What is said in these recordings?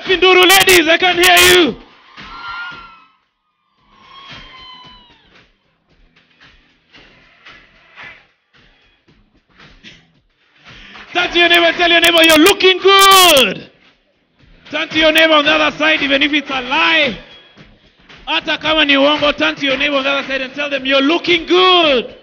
Wapi nduru ladies, I can hear you. Turn to your neighbor and tell your neighbor you're looking good. Turn to your neighbor on the other side, even if it's a lie. Hata kama ni uongo, turn to your neighbor on the other side and tell them you're looking good.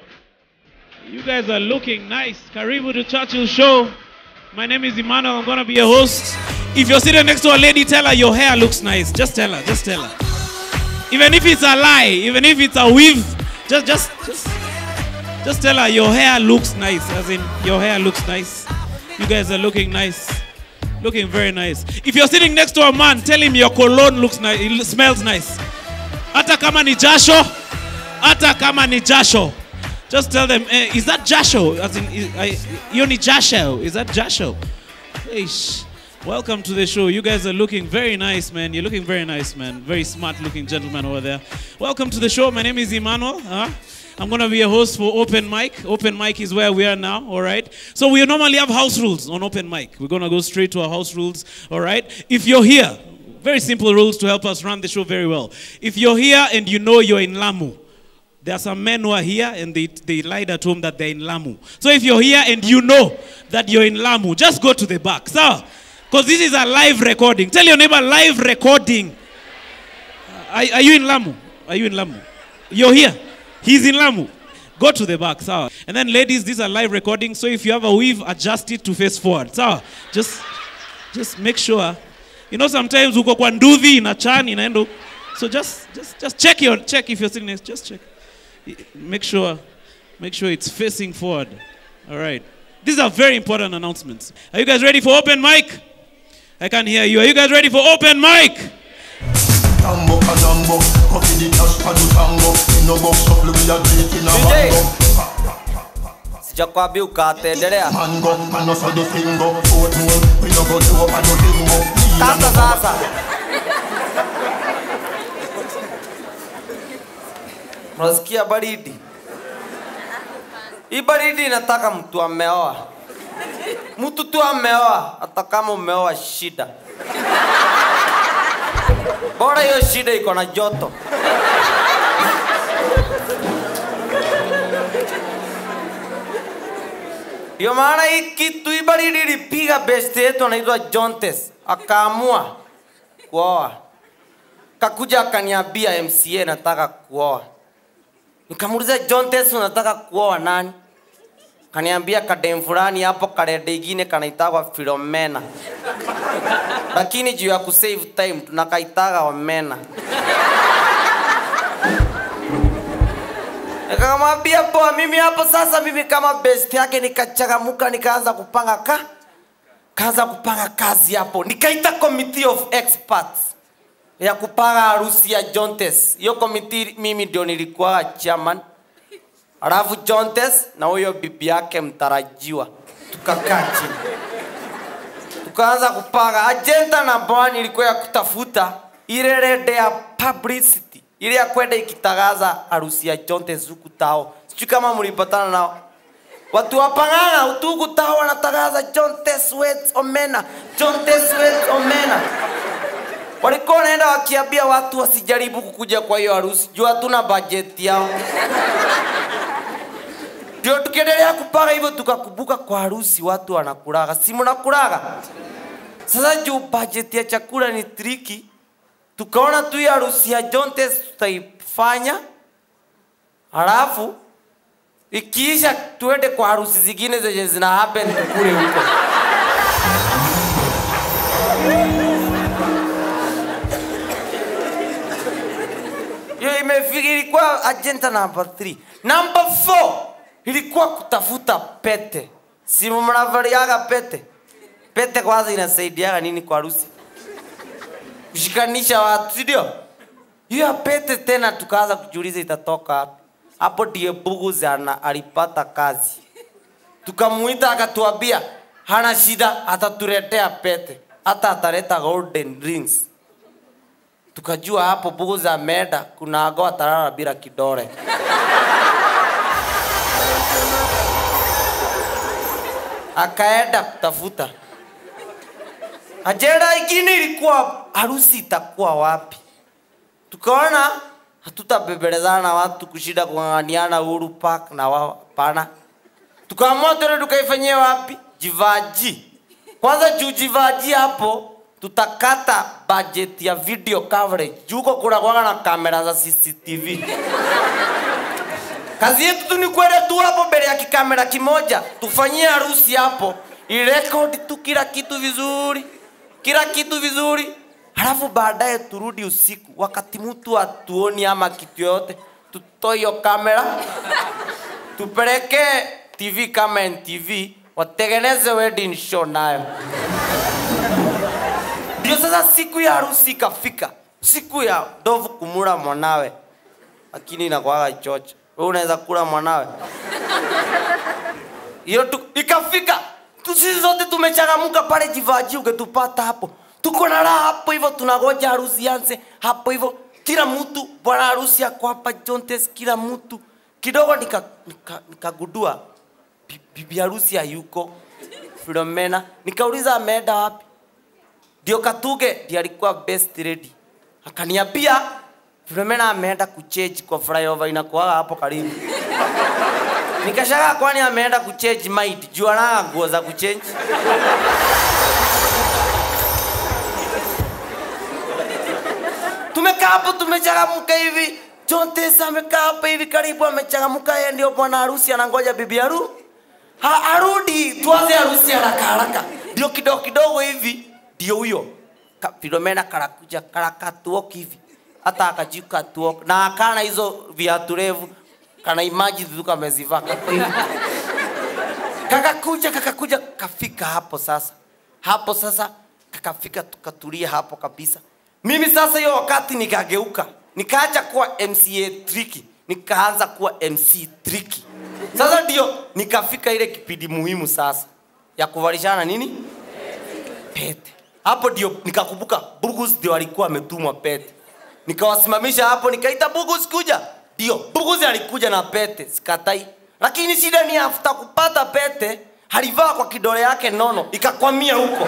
You guys are looking nice. Karibu to Churchill Show. My name is Emmanuel. I'm gonna be a host. If you're sitting next to a lady, tell her your hair looks nice. Just tell her. Just tell her. Even if it's a lie, even if it's a weave, just just just just tell her your hair looks nice. As in your hair looks nice. You guys are looking nice. Looking very nice. If you're sitting next to a man, tell him your cologne looks nice. It smells nice. Hata kama ni jasho, hata kama ni jasho. Just tell them, eh, is that jasho? As in, is, I, hiyo ni jasho. Is that jasho? Eish. Welcome to the show. You guys are looking very nice, man. You're looking very nice, man. Very smart looking gentleman over there. Welcome to the show. My name is Emmanuel. Huh? I'm going to be a host for Open Mic. Open Mic is where we are now, all right? So we normally have house rules on Open Mic. We're going to go straight to our house rules, all right? If you're here, very simple rules to help us run the show very well. If you're here and you know you're in Lamu, there are some men who are here and they, they lied at home that they're in Lamu. So if you're here and you know that you're in Lamu, just go to the back. So, because this is a live recording. Tell your neighbor, live recording. Are, are you in Lamu? Are you in Lamu? You're here. He's in Lamu. Go to the back, sawa. And then ladies, these are live recordings. So if you have a weave, adjust it to face forward. Sawa. Just, just make sure. You know, sometimes uko kwa nduthi inachan inaenda. So just, just, just check your, check if you're sitting next. Just check. Make sure, make sure it's facing forward. All right. These are very important announcements. Are you guys ready for open mic? I can hear you. Are you guys ready for open mic? Tambo kanambo, coffee the cash padu tango. In no box up, we are drinking a DJ. mango. sijakwambia ukatendelea Mango, man no sado singo. Oatmeal, we no go to up and no bingo. sasa sasa unasikia baridi hii baridi inataka mtu ameoa mtu tu ameoa hata kama umeoa shida bora hiyo shida iko na joto ndio maana hii kitu hii baridi ilipiga best yetu anaitwa Jontes akaamua kuoa, kakuja akaniambia MCA nataka kuoa. Nikamuuliza Jontes, unataka kuoa nani? Kaniambia kadem fulani hapo karede ingine kanaitagwa Philomena, lakini juu ya kusave time tunakaitaga Omena. Nikamwambia poa, mimi hapo sasa, mimi kama best yake nikachagamuka, nikaanza kupanga ka kaanza kupanga kazi hapo, nikaita committee of experts ya kupanga harusi ya Jontes. Hiyo committee mimi ndio nilikuwa chairman, alafu Jontes na huyo bibi yake mtarajiwa tukakaa chini tukaanza kupanga. Agenda namba one ilikuwa ya kutafuta ile rede ya publicity ile ya kwenda ikitangaza harusi ya Jontes huku tao. Sijui kama mlipatana nao watu wa Pang'ang'a huku tao wanatangaza Jontes weds omena, Jontes weds omena. Walikuwa wanaenda wakiambia watu wasijaribu kukuja kwa hiyo harusi juu hatuna bajeti yao. Ndio tukiendelea kupanga hivyo, tukakumbuka kwa harusi watu wanakulaga, si mnakulaga? Sasa juu bajeti ya chakula ni triki, tukaona tu hii harusi ya Jontes tutaifanya, halafu ikiisha tuende kwa harusi zingine zenye zina happen kule huko. hiyo imefika, ilikuwa agenda number 3. Number 4 ilikuwa kutafuta pete. Si mnavaliaga pete? Pete kwanza inasaidiaga nini kwa harusi? Kushikanisha watu, si ndio? Hiyo pete tena tukaanza kujiuliza itatoka wapi. Hapo ndiye Buguzi ana alipata kazi, tukamuita akatuambia hana shida, atatuletea pete, hata ataleta golden rings tukajua hapo Buguzi ameenda, kuna ago atalala bila kidole. Akaenda kutafuta ajenda ingine ilikuwa harusi itakuwa wapi tukaona hatutabebelezana na watu kushinda kung'ang'aniana Uhuru Park na wao hapana tukaamua tuende tukaifanyia wapi jivaji kwanza juu jivaji hapo tutakata budget ya video coverage juko kuna kwanga na kamera za cctv kazi yetu tu ni kwenda tu hapo mbele ya kikamera kimoja tufanyie harusi hapo irekodi tu kila kitu vizuri kila kitu vizuri halafu baadaye turudi usiku wakati mtu atuoni ama kitu yoyote tutoe hiyo kamera tupeleke tv kama ntv watengeneze wedding show nayo ndio sasa siku ya harusi ikafika siku ya ndovu kumula mwanawe lakini inakwaga chocha wewe unaweza kula mwanawe hiyo tu ikafika tu sisi zote tumechangamuka pale jivaji ungetupata hapo tuko na raha hapo hivyo tunagoja harusi yanze hapo hivyo kila mtu bwana harusi ako hapa jontes kila mtu kidogo nikagudua nika, nikagundua bi- bibi harusi hayuko filomena nikauliza ameenda wapi ndio katuge ndiye alikuwa best lady akaniambia filomena ameenda kucheji kwa flyover inakuaga hapo karibu nikashagaa kwani ameenda kuchange mind juu anaga nguo za kuchange tumekaa hapo tumechangamka hivi John Tesa amekaa hapa hivi karibu amechangamka yeye ndio bwana harusi anangoja bibi haru ha, arudi tuanze harusi haraka haraka ndio kidogo kidogo hivi ndio huyo Ka- Filomena karakuja karakatuok hivi hata akajuka tuok na akana hizo viatu refu kana imagine tu kamezivaa kako hivi kakakuja kakakuja kafika hapo sasa hapo sasa kakafika tukatulia hapo kabisa mimi sasa hiyo wakati nikageuka nikaacha kuwa mca triki nikaanza kuwa mc triki sasa ndio nikafika ile kipindi muhimu sasa ya kuvalishana nini pete hapo ndio nikakumbuka bugus ndio alikuwa ametumwa pete nikawasimamisha hapo nikaita bugus kuja ndio bugus alikuja na pete sikatai lakini shida ni afuta kupata pete alivaa kwa kidole yake nono ikakwamia huko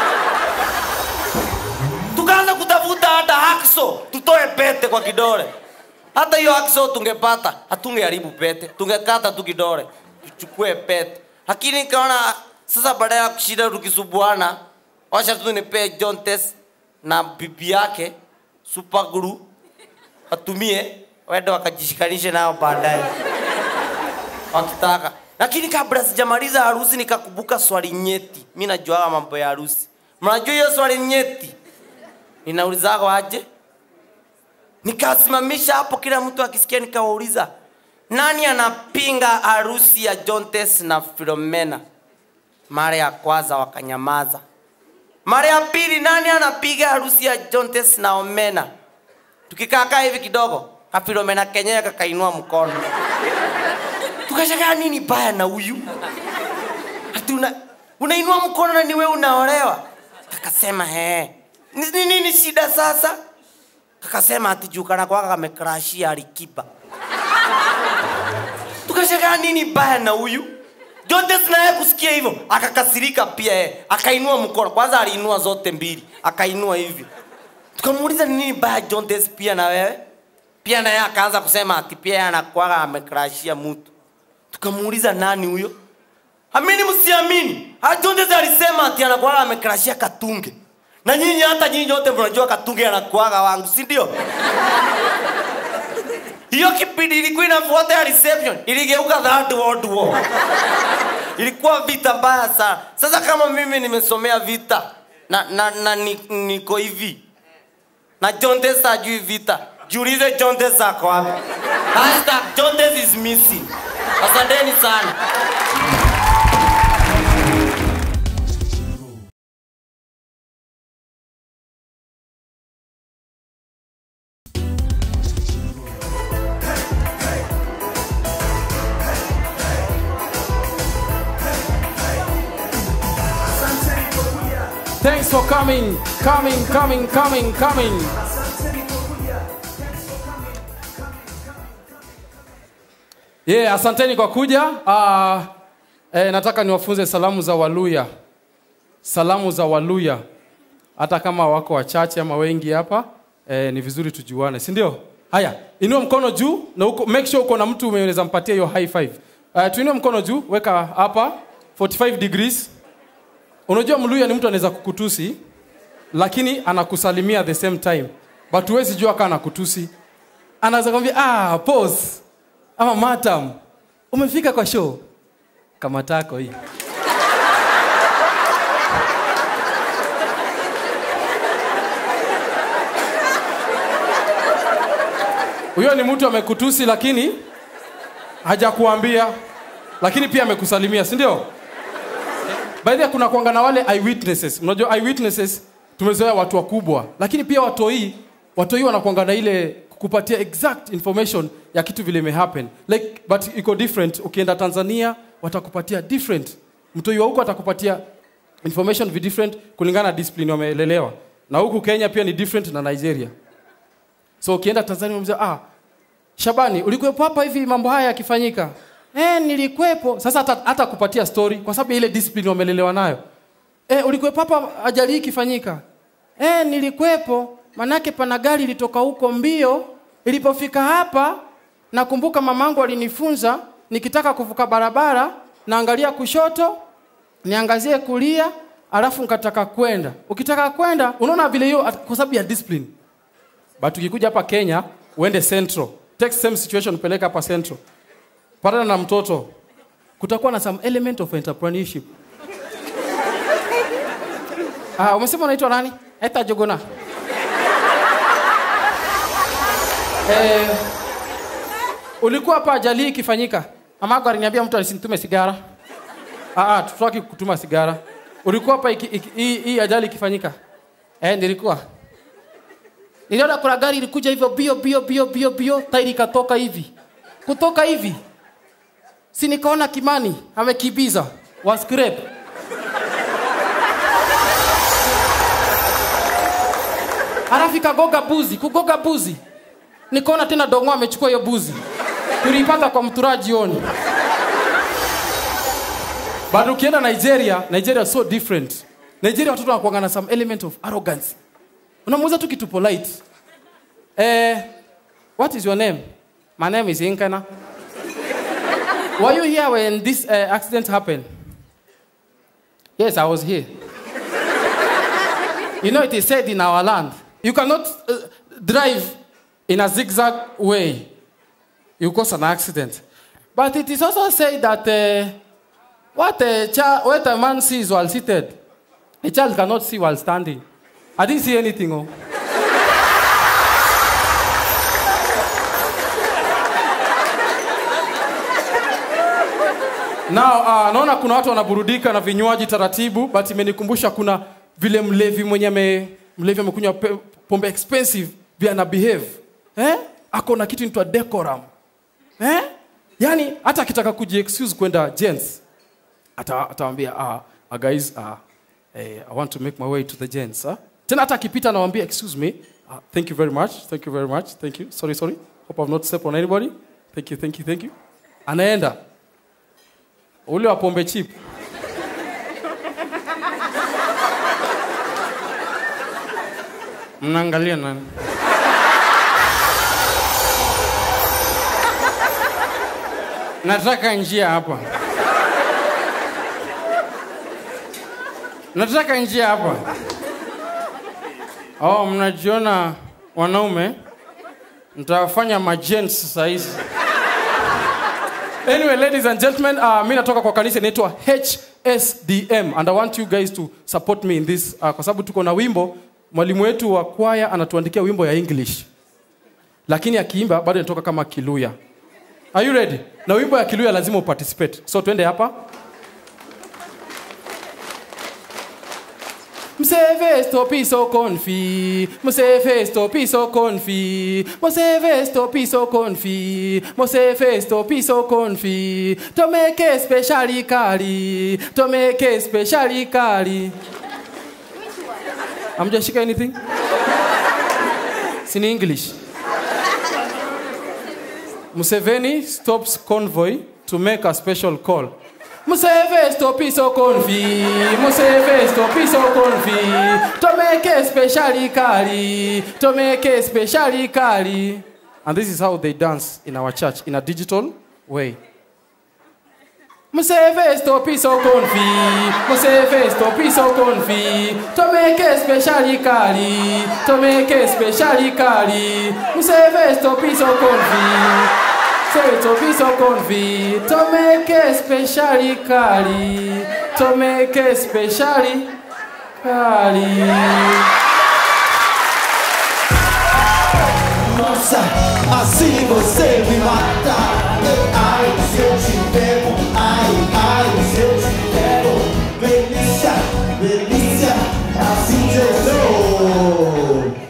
tukaanza kutafuta hata hakso tutoe pete kwa kidole hata hiyo hakso tungepata hatungeharibu pete tungekata tu kidole tuchukue pete lakini nikaona sasa baada ya kushinda tukisubuana wacha tu nipee John Tess na bibi yake super glue watumie wende wakajishikanishe nao baadaye wakitaka lakini kabla sijamaliza harusi nikakumbuka swali nyeti mi najuaga mambo ya harusi mnajua hiyo swali nyeti ninaulizago aje nikasimamisha hapo kila mtu akisikia nikawauliza nani anapinga harusi ya jontes na filomena mara ya kwanza wakanyamaza mara ya pili nani anapiga harusi ya jontes na omena tukikaakaa hivi kidogo kafilomena kenyewe kakainua mkono tukashagaa nini baya na huyu ati una, unainua mkono na niwe unaolewa kakasema he ni ni- nini shida sasa kakasema ati juu kana kwaka kamekrashia alikiba tukashagaa nini baya na huyu Jontes naye kusikia hivyo akakasirika pia yeye akainua mkono kwanza aliinua zote mbili akainua hivi tukamuuliza ni nini baya Jontes pia na wewe pia naye akaanza kusema ati pia yeye anakuwaga amekrashia mtu tukamuuliza nani huyo amini msiamini Jontes alisema ati anakuwaga amekrashia katunge na nyinyi hata nyinyi wote mnajua katunge anakuwaga wangu si ndio hiyo kipindi ilikuwa inafuata ya reception iligeuka third world war ilikuwa vita mbaya sana sasa kama mimi nimesomea vita na, na, na ni, niko hivi na John Testa ajui vita jiulize John Testa ako wapi hashtag John Testa is missing asanteni sana Thanks for coming, coming, coming, coming, coming. Yeah, asanteni kwa kuja. Uh, eh, nataka niwafunze salamu za Waluya. Salamu za Waluya. hata kama wako wachache ama wengi hapa eh, ni vizuri tujuane si ndio haya inua mkono juu na uko, make sure uko na mtu unaweza mpatia hiyo high five uh, tuinue mkono juu weka hapa 45 degrees unajua mluya ni mtu anaweza kukutusi lakini anakusalimia at the same time but huwezi jua kaa anakutusi anaweza kwambia ah, pause ama matam umefika kwa show kama tako hii huyo ni mtu amekutusi lakini hajakuambia lakini pia amekusalimia si ndio by the way, kuna kuanga na wale eyewitnesses unajua eyewitnesses tumezoea watu wakubwa lakini pia watoi watoi wanakuanga na ile kukupatia exact information ya kitu vile imehappen like but iko different ukienda tanzania watakupatia different mtoi wa huko atakupatia information vi different kulingana na discipline wamelelewa na huku kenya pia ni different na nigeria so ukienda tanzania unamwambia, ah shabani ulikuwepo hapa hivi mambo haya yakifanyika eh, nilikuwepo sasa hata, hata kupatia story kwa sababu ya ile discipline wamelelewa nayo eh, ulikuwepo hapa ajali hii ikifanyika eh, nilikuwepo manake pana gari ilitoka huko mbio ilipofika hapa nakumbuka mamangu alinifunza nikitaka kuvuka barabara naangalia kushoto niangazie kulia alafu nkataka kwenda ukitaka kwenda unaona vile hiyo at- kwa sababu ya discipline but ukikuja hapa kenya uende central take same situation peleka hapa central patana na mtoto kutakuwa na some element of entrepreneurship ah, umesema unaitwa nani eta jogona eh, ulikuwa hapa ajali hii ikifanyika amago aliniambia mtu asinitume sigara ah, ah, tutaki kutuma sigara ulikuwa hapa iki- iki- hii hii ajali ikifanyika eh, nilikuwa niliona kuna gari ilikuja hivyo bio bio bio bio bio tairi ikatoka hivi kutoka hivi si nikaona kimani amekibiza wa scrap halafu ikagoga buzi kugoga buzi nikaona tena dongo amechukua hiyo buzi tuliipata kwa mturaa jioni but ukienda nigeria nigeria so different nigeria watoto wanakuanga na some element of arrogance unamuuza tu kitu polite eh, what is your name my name is inkana were you here when this uh, accident happened yes i was here you know it is said in our land you cannot uh, drive in a zigzag way you cause an accident but it is also said that uh, what a, child, what a man sees while seated a child cannot see while standing i didn't see anything oh. Now, uh, naona kuna watu wanaburudika na vinywaji taratibu but imenikumbusha kuna vile mlevi mwenye ame, mlevi amekunywa pe- pombe expensive vya ana behave eh? ako na kitu inaitwa decorum eh? yaani hata akitaka kuji excuse kwenda gents ata- atawambia ah, uh, guys uh, eh, i want to make my way to the gents huh? tena hata akipita anawambia excuse me uh, thank you very much thank you very much thank you sorry sorry hope i've not stepped on anybody thank you thank you thank you anaenda ule wa pombe chip mnaangalia nani nataka njia hapa nataka njia hapa oh mnajiona wanaume mtawafanya majents sasa hizi anyway ladies and gentlemen uh, mi natoka kwa kanisa inaitwa hsdm and i want you guys to support me in this uh, kwa sababu tuko na wimbo mwalimu wetu wa kwaya anatuandikia wimbo ya english lakini akiimba bado inatoka kama kiluya are you ready na wimbo ya kiluya lazima uparticipate so twende hapa Mseve stopi so confi, Mseve stopi so confi, Mseve stopi so confi, Mseve stopi so confi, Tomeke specially kali, Tomeke specially kali. Hamjashika anything? Sini English. Museveni stops convoy to make a special call. Museve stop so confi, Museve stop so confi. To make a specially kali, to make a specially kali. And this is how they dance in our church in a digital way. Museve stop so confi, Museve stop so confi. To make a specially kali, to make a specially kali. Museve stop so confi. Say to be so confi, to make a specially kali, to make a specially kali. Nossa, assim você me mata. Ai, se eu te pego, ai, ai, se eu te pego. Delícia, delícia, assim eu sou.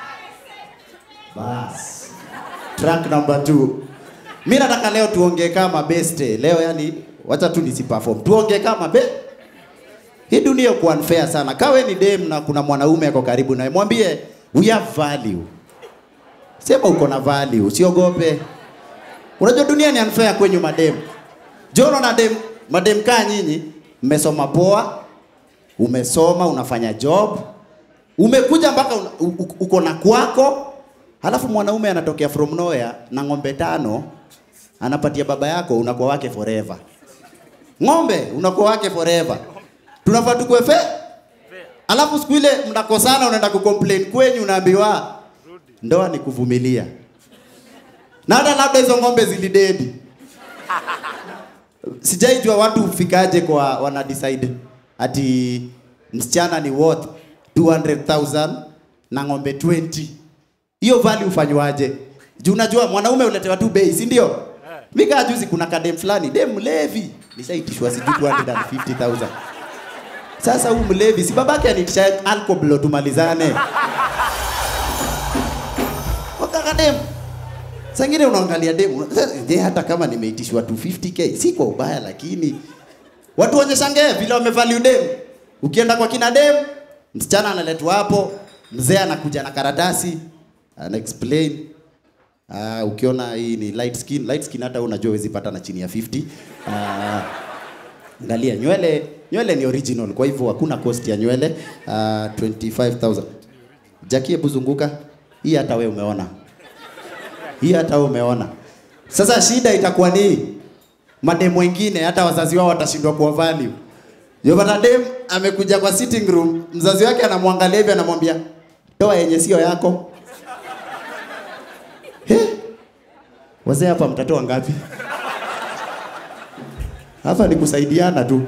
Bas. Track number two. Mi nataka leo tuongee kama beste. Leo yani, wacha tu nisiperform. Tuongee kama be hii dunia iko unfair sana. Kawe ni dem na kuna mwanaume ako karibu naye, mwambie we have value. Sema uko na value, usiogope. Unajua dunia ni unfair kwenyu madem. Jono na dem, madem kaa nyinyi, mmesoma poa, umesoma, unafanya job, umekuja mpaka una- u- u- uko na kwako, halafu mwanaume anatokea from nowhere na ng'ombe tano, anapatia baba yako, unakuwa wake forever. Ng'ombe unakuwa wake forever. Tunafaa tukue fair. Alafu siku ile mnakosana, unaenda kucomplain kwenyu, unaambiwa ndoa ni kuvumilia, na hata labda hizo ng'ombe zilidedi. Sijaijua watu hufikaje kwa wana decide ati msichana ni worth 200,000 na ng'ombe 20. Hiyo value ufanywaje? Juu unajua mwanaume uletewa tu bei, si ndio? Mimi kaa juzi kuna kadem fulani, dem mlevi, nishaitishwa sijui 250,000. Sasa huyu mlevi si babake anitisha alcohol tumalizane. Wakaka dem. Sangine unaangalia demu, je, hata kama nimeitishwa 250k si kwa ubaya, lakini watu waonyeshange vile wamevalue dem. Ukienda kwa kina dem, msichana analetwa hapo, mzee anakuja na karatasi ana explain Uh, ukiona hii ni light skin, light skin hata unajua huwezi pata na chini ya 50. Uh, angalia nywele, nywele ni original, kwa hivyo hakuna cost ya nywele. Uh, 25000. Jackie, hebu zunguka. Hii hata we umeona. Hii hata wewe umeona. Sasa shida itakuwa ni mademu wengine hata wazazi wao watashindwa kuwa value. Yopata dem amekuja kwa sitting room, mzazi wake anamwangalia hivi anamwambia, "Toa yenye sio yako." He? Wazee hapa mtatoa ngapi? Hapa ni kusaidiana tu.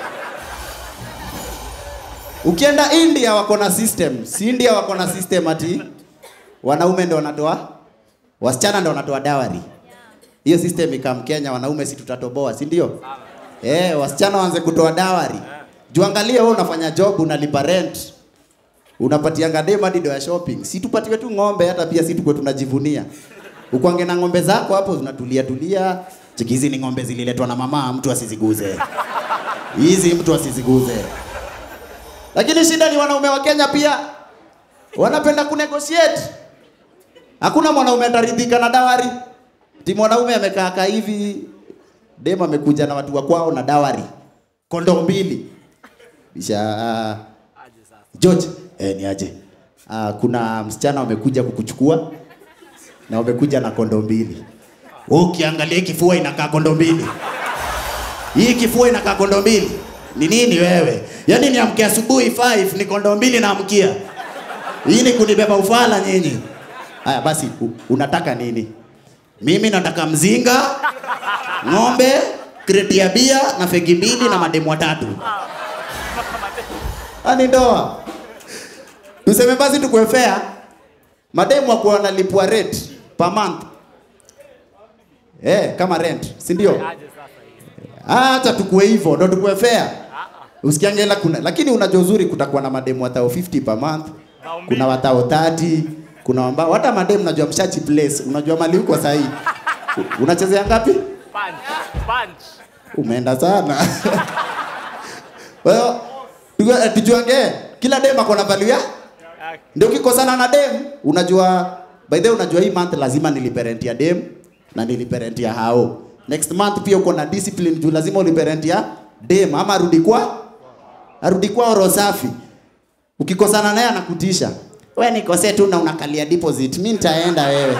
Ukienda India wako na system. Si India wako na system ati wanaume ndio wanatoa wasichana ndio wanatoa dawari. Hiyo system ikam Kenya, wanaume si tutatoboa, si ndio? Eh, wasichana waanze kutoa dawari. Juangalie wewe unafanya job, unalipa rent, unapatianga dem hadi do ya shopping. Si tupatiwe tu ng'ombe, hata pia si tukwe tunajivunia. Ukwange na ng'ombe zako hapo zinatulia tulia. Cheki hizi ni ng'ombe zililetwa na mama, mtu asiziguze. Hizi mtu asiziguze. Lakini shida ni wanaume wa Kenya pia wanapenda kunegotiate. Hakuna mwanaume ataridhika na dawari. Ti mwanaume amekaa kaa hivi, dem amekuja na watu wa kwao na dawari, kondoo mbili. Bisha George, eh, ni aje? Ah, kuna msichana wamekuja kukuchukua na wamekuja na kondoo mbili. Wewe ukiangalia hii kifua inakaa kondoo mbili. Hii kifua inakaa kondoo mbili. Ni nini wewe? Yaani niamke asubuhi 5 ni kondoo mbili naamkia. Hii ni kunibeba ufala nyinyi. Haya basi u, unataka nini? Mimi nataka mzinga, ng'ombe, kreti ya bia na fegi mbili na mademu watatu. Ani ndoa. Tuseme basi tukue fair. Mademu wako wanalipwa rent per month. Eh, kama rent, si ndio? Acha tukue hivyo, ndo tukue fair. Usikiangela kuna lakini unajua uzuri kutakuwa na mademu watao 50 per month. Kuna watao 30, kuna ambao hata mademu najua mshachi place, unajua mali huko sahi. Unachezea ngapi? Punch. Punch. Umeenda sana. Kwa hiyo tuwe- eh, tujuange kila dem ako na value ya ndio ukikosana na dem unajua by the way unajua hii month lazima nilipe rent ya dem na nilipe rent ya hao next month pia uko na discipline juu lazima ulipe rent ya dem ama arudi kwa arudi kwao roho safi ukikosana naye anakutisha we nikosee tu na unakalia deposit mi nitaenda wewe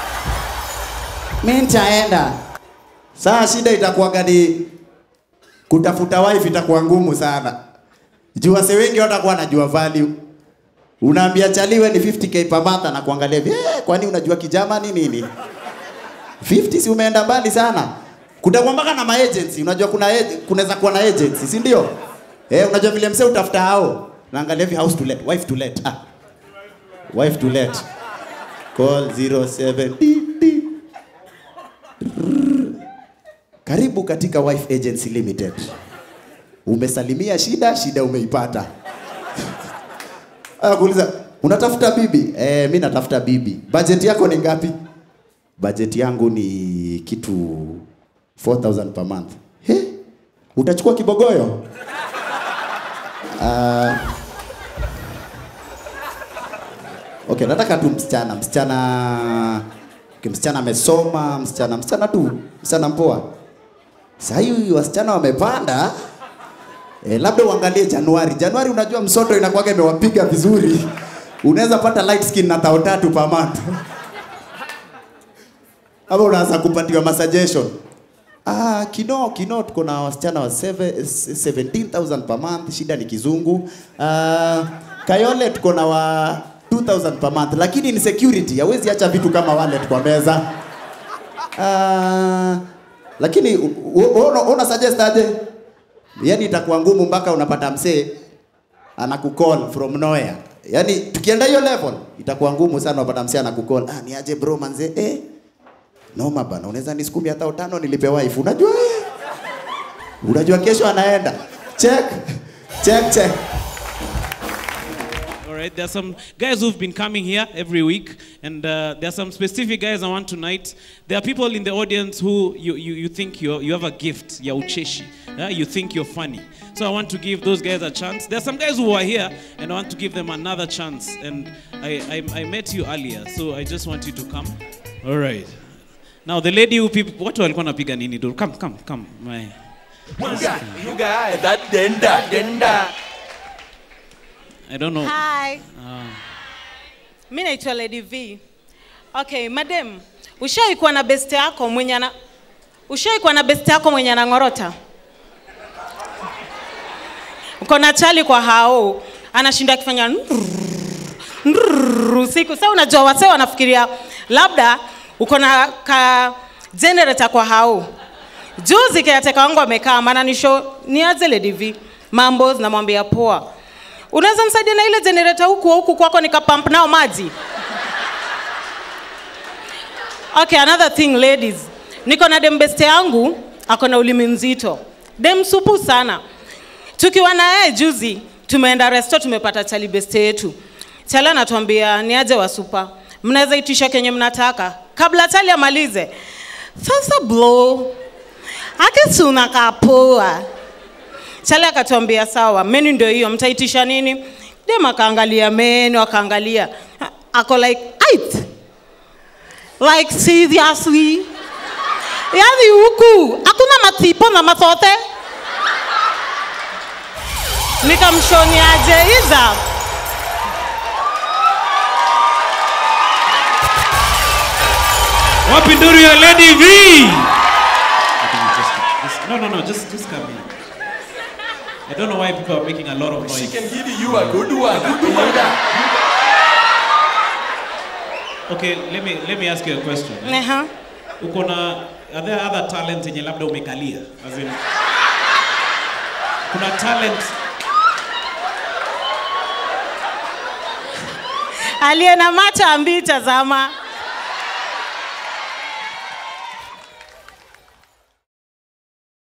mi nitaenda saa shida itakuwaga ni kutafuta wife itakuwa ngumu sana juu wase wengi watakuwa wanajua value unaambia chaliwe ni 50k per month na kuangalia hivi eh, kwani unajua kijamani nini 50 si umeenda mbali sana kutakuwa mpaka na maagency unajua kuna ag- kunaweza kuwa na agency si ndio eh, unajua vile msee utafuta hao naangalia hivi house to let wife to let ah. wife to let call 07 di, di. karibu katika wife agency limited umesalimia shida shida umeipata Akuuliza, unatafuta bibi? Eh, mi natafuta bibi. Budget yako ni ngapi? Budget yangu ni kitu 4000 per month. He? Utachukua kibogoyo? Uh, okay, nataka tu msichana, msichana okay, msichana amesoma, msichana msichana tu, msichana mpoa. Sasa hivi wasichana wamepanda. E, labda uangalie Januari. Januari unajua msoto inakuwaga imewapiga vizuri. Unaweza pata light skin na tao tatu per month. Ama unaanza kupatiwa masuggestion. Ah, kino kino tuko na wasichana wa seve- s- 17,000 per month, shida ni kizungu. Ah, Kayole tuko na wa 2000 per month, lakini ni security, hawezi acha vitu kama wallet kwa meza. Ah, lakini u- u- una, una suggest aje? yani itakuwa ngumu mpaka unapata msee anakucall from nowhere. Yani tukienda hiyo level itakuwa ngumu sana unapata msee anakucall, ah, ni aje bro manze, eh noma bana, unaweza nisukumi hata utano nilipe wife. Unajua eh? Unajua kesho anaenda. Check. Check check. All right, there are some guys who've been coming here every week, and uh, there are some specific guys I want tonight. There are people in the audience who you, you, you think you you have a gift, ya ucheshi. Yeah? You think you're funny. So I want to give those guys a chance. There are some guys who are here, and I want to give them another chance. And I, I, I met you earlier, so I just want you to come. All right. Now the lady who people, what walikuwa napiga nini? do? Come, come, come. My, You guy, that denda, denda. I don't know. Hi. Mi naitwa Lady V. Okay, madam, ushawahi kuwa na best yako mwenye ana ushawahi kuwa na best yako mwenye anang'orota? Uko na chali kwa hao, anashinda akifanya nrrr, nrrr usiku. Sasa unajua wasee wanafikiria labda uko na ka generator kwa hao. Juzi kiateka wangu amekaa maana nisho niaze Lady V. Mambo namwambia poa. Unaweza msaidia na ile generator huku huku kwako nikapump nao maji? Okay, another thing ladies. Niko na dem beste yangu ako na ulimi mzito. Dem supu sana. Tukiwa na yeye juzi tumeenda resto tumepata chali beste yetu. Chali anatuambia ni aje wa supa. Mnaweza itisha kenye mnataka kabla chali amalize. Sasa blow. Akisi unakaa poa. Chale akatuambia sawa, menu ndio hiyo, mtaitisha nini? Dem akaangalia menu, akaangalia ako like ait like seriously, yaani huku hakuna matipo na matote. Nikamshoniaje iza Wapi nduru ya Lady V? Just- No, no, no, just, just come here. I don't know why people are making a lot of She noise. can give you a good one. Good one. Okay, let me, let me ask you a question. Aha. Uko na, are there other talents yenye labda umekalia? As in, kuna talent, aliye na macho ambii tazama.